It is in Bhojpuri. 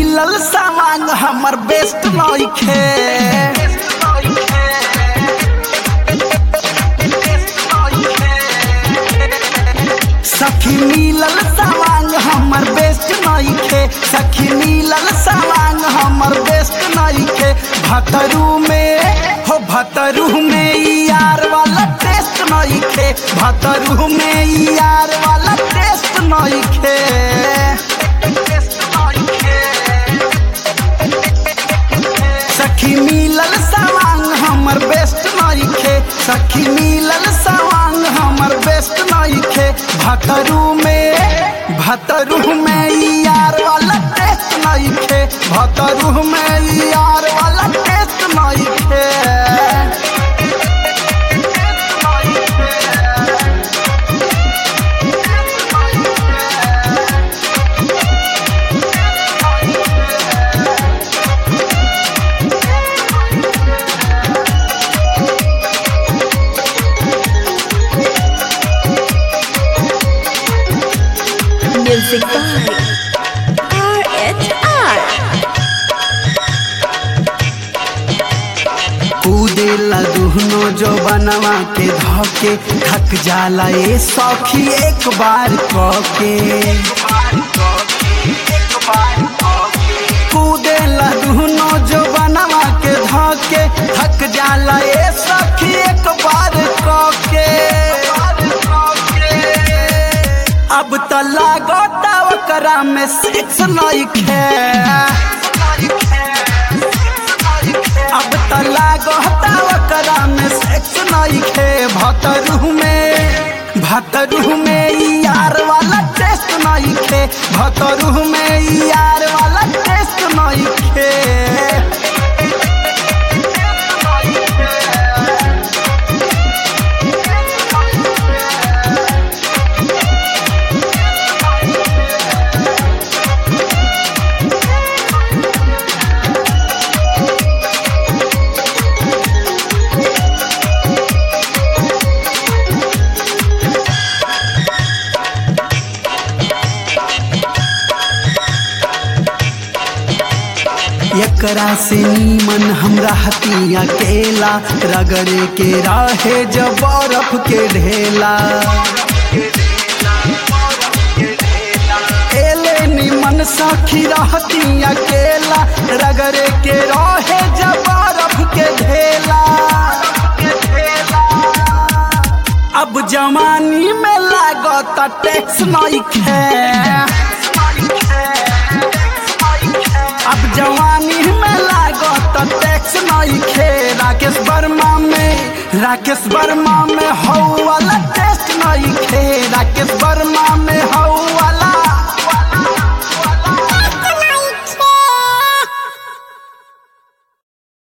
मिलल सामान हमर बेस्ट नइखे सखी मिलल सामान हमर बेस्ट नइखे सखी मिलल सामान हमर बेस्ट नइखे भतरू में हो भतरू में ई यार वाला टेस्ट नइखे भतरू में ई यार वाला टेस्ट नइखे सखी मिलल सामान हमर बेस्ट नइखे सखी मिलल सामान हमर बेस्ट नइखे भतरू में भतरू में ई यार वाला टेस्ट नइखे भतरू में ई यार वाला टेस्ट नइखे Music by RHR. कूदेला दुहनो जो बनवा के धके थक जाला ए सखी एक बार कके कूदेला दुहनो जो बनवा के धके थक जाला ए सखी एक बार कके अब त लागता ओकरा में सिक्स नइखे अब त लागता ओकरा में सेक्स नइखे भतरू में भतरू में ई यार वाला टेस्ट नइखे भतरू में ई यार वाला टेस्ट नइखे एकरा से नीमन हमरा हतिया केला रगड़े के राहे जब बर्फ के ढेला एले निमन सखी रहतिया केला रगड़े के रहे जब बर्फ के ढेला अब जवानी में लागत टैक्स नइखे अब जवानी में लागत टैक्स नइखे राकेश वर्मा में राकेश वर्मा में हौ वाला टेस्ट नइखे राकेश वर्मा